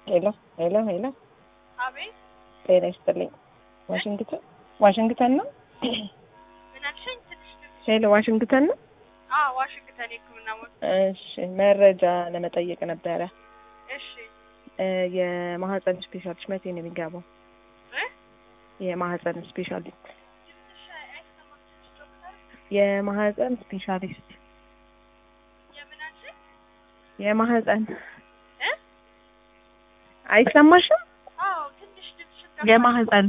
ሄሎ ሄሎ ሄሎ አቤት ጤና ይስጥልኝ። ዋሽንግተን ዋሽንግተን ነው። ምን አልሽኝ? ትንሽ ትንሽ ሄሎ ዋሽንግተን ነው። አዎ፣ ዋሽንግተን የሕክምና ሞት። እሺ መረጃ ለመጠየቅ ነበረ። እሺ እ የማህፀን ስፔሻሊስት መቼ ነው የሚገባው? እ የማህፀን ስፔሻሊስት ትንሽ አይሰማም። ትንሽ ዶክተር የማህፀን ስፔሻሊስት የምን አልሽኝ? የማህፀን እ አይሰማሽም? አዎ፣ ትንሽ ትንሽ የማህፀን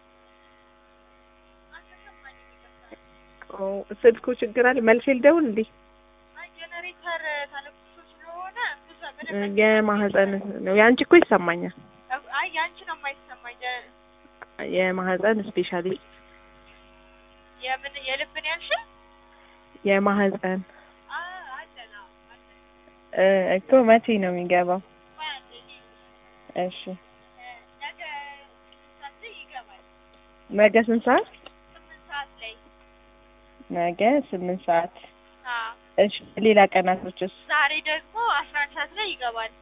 አልተሰማኝም። ይገባል። ኦ፣ ስልኩ ችግር አለ። መልሼ ልደውል እንዴ? አይ ጄኔሬተር ተለኩሶ ስለሆነ ብዙ እ ምንም የማህፀን ነው። የአንቺ እኮ ይሰማኛል። አይ ያንቺ ነው የማይሰማኝ። የ- የማህፀን ስፔሻሊስት የምን የልብን ያልሽኝ? የማህፀን አ አለና አለ እ እኮ መቼ ነው የሚገባው? ማለት እኔ እሺ ነገ ሰዓት ላይ ይገባል። ነገ ስንት ሰዓት? ስምንት ሰዓት ላይ ነገ ስምንት ሰዓት። አዎ እሺ ሌላ ቀናቶችስ? ዛሬ ደግሞ አስራ አንድ ሰዓት ላይ ይገባል።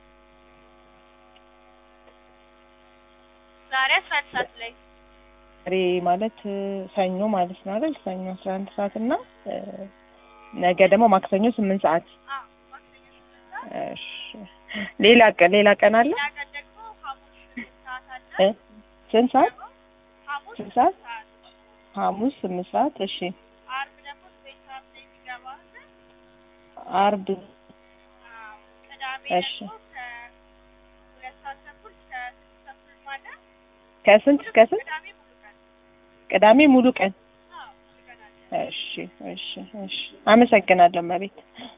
ዛሬ አስራ አንድ ሰዓት ላይ ዛሬ ማለት እ ሰኞ ማለት ነው አይደል? ሰኞ አስራ አንድ ሰዓት እና እ ነገ ደግሞ ማክሰኞ ስምንት ሰዓት። አዎ ማክሰኞ ስምንት ሰዓት እሺ ሌላ ቀን ሌላ ቀን አለ? ሌላ ቀን ደግሞ ሐሙስ ስምንት ሰዓት አለ። እ ስንት ሰዓት? ሐሙስ ስንት ስምንት ሰዓት? ሰዓት ሐሙስ ስምንት ሰዓት። እሺ አርብ ደግሞ ዘጠኝ ሰዓት ላይ የሚገባ አለ። አርብ አዎ ቅዳሜ እሺ። ደግሞ ከሁለት ሰዓት ተኩል እስከ ስድስት ተኩል ማለት ከስንት እስከ ስንት? ቅዳሜ ሙሉ ቀን ቅዳሜ ሙሉ ቀን። አዎ ሙሉ ቀን አለ። እሺ እሺ እሺ አመሰግናለሁ መቤት